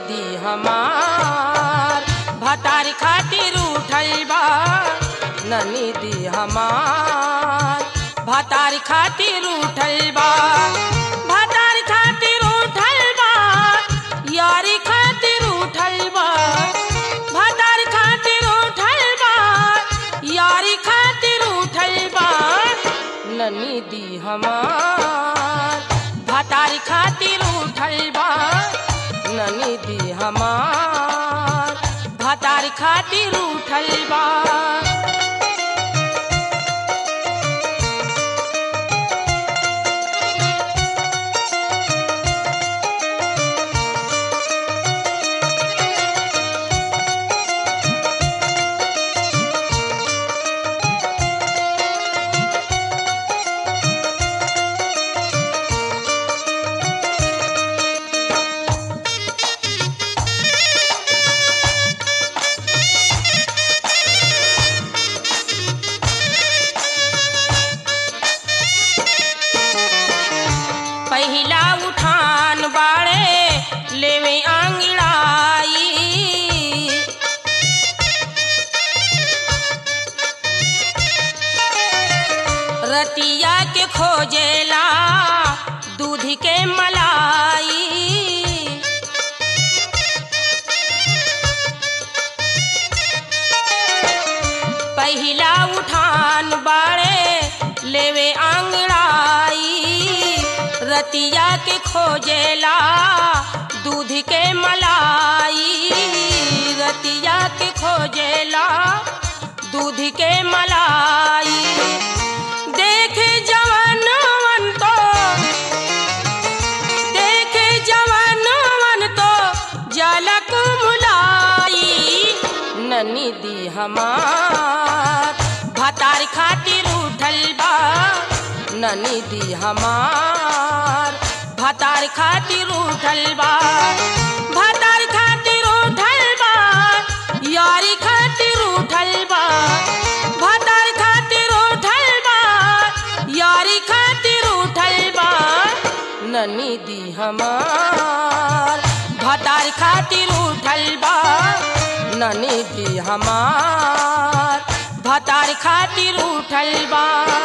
दी हमार भतार खातिर उठल बा ननी दी हमार भतार खातिर उठल बा भतार खातिर उठल बा यारी खातिर उठल बा भतार खातिर उठल बा यारी खातिर उठल बा ननी दी हमार भतार खातिर उठल बा ननी दी हमार भतार खातिर उठल बा पहिला उठान बाड़े लेवे आंगड़ाई रतिया के खोजेला दूध के मलाई पहिला उठान बाड़े लेवे आंगड़ाई रतिया के खोजेला दूध के मलाई रतिया के खोजेला दूध के मलाई देख जवानवन तो देख जवानवन तो जलक मुलाई ननी दी हमार भतार खातिर उठल बा ननी दी हमार भतार खातिर उठल बा भतार खातिर उठल बा यारी खातिर उठल बा भतार खातिर उठल बा यारी खातिर उठल बा ननी दी हमार भतार खातिर उठल बा ननी दी हमार भतार खातिर उठल बा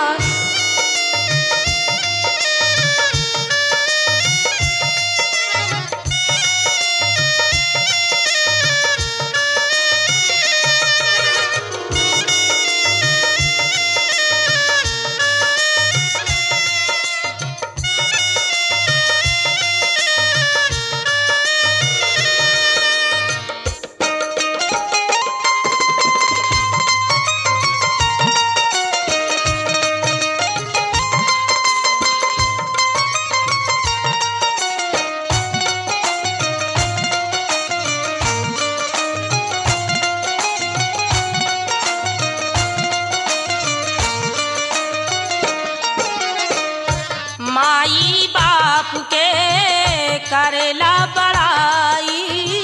माई बाप के करेला बड़ाई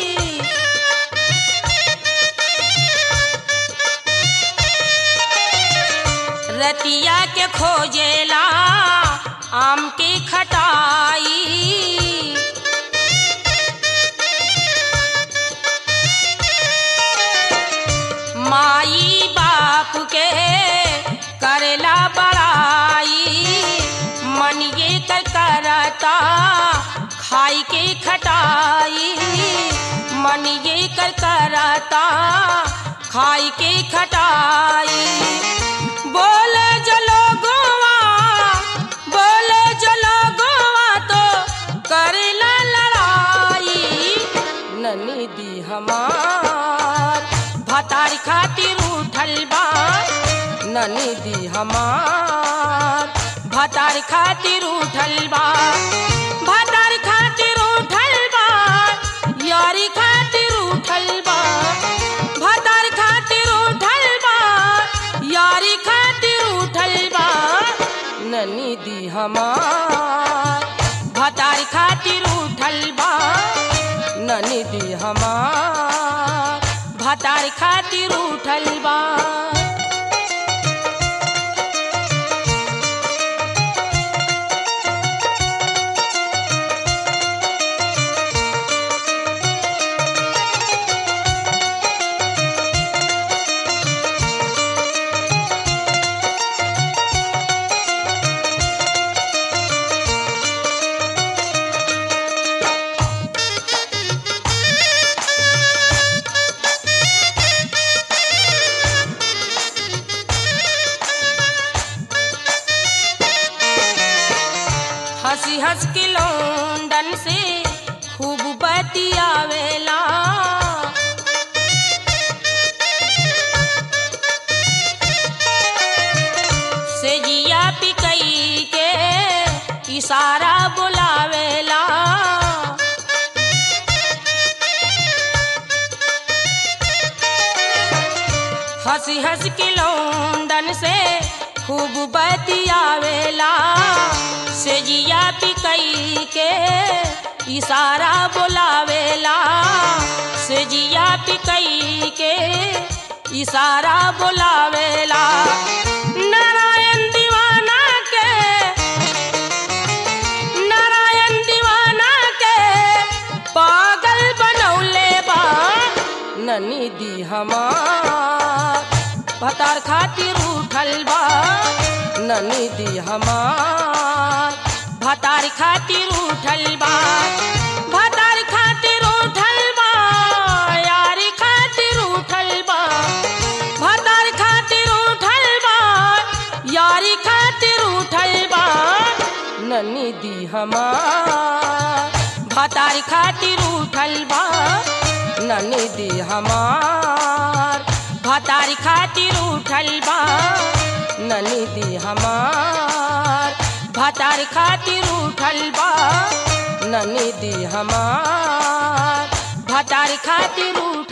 रतिया के खोजेला आम की खटाई माई बाप के करेला बड़ाई मन ये कर करता खाई के खटाई मन ये कर करता खाई के खटाई बोले जलो गोवा बोले जलो गोवा तो करेला लड़ाई ननी दी हमार भतार खातिर उठल बा ननी दी हमार भतार खातिर उठल बा भतार खातिर उठल बा यारी खातिर उठल बा भतार खातिर उठल बा यारी खातिर उठल बा ननी दी हमार भतार खातिर उठल बा ननी दी हमार भतार खातिर उठल बा हंसी हंस के लौंडन से खूब बतियावेला से जिया पिकई के इशारा बोलावेला से जिया पिकई के इशारा बोलावेला नारायण दीवाना के नारायण दीवाना के पागल बनौले बा ननी दी हमार भतार खातिर उठल बा ननी दी हमार भतार खातिर उठल बा भतार खातिर उठल बा यारी खातिर उठल बा भतार खातिर उठल बा यारी खातिर उठल बा ननी दी हमार भतार खातिर उठल बा ननी दी हमार भतार खातिर उठल बा ननी दी हमार भतार खातिर उठल बा ननी दी हमार भतार खातिर उठ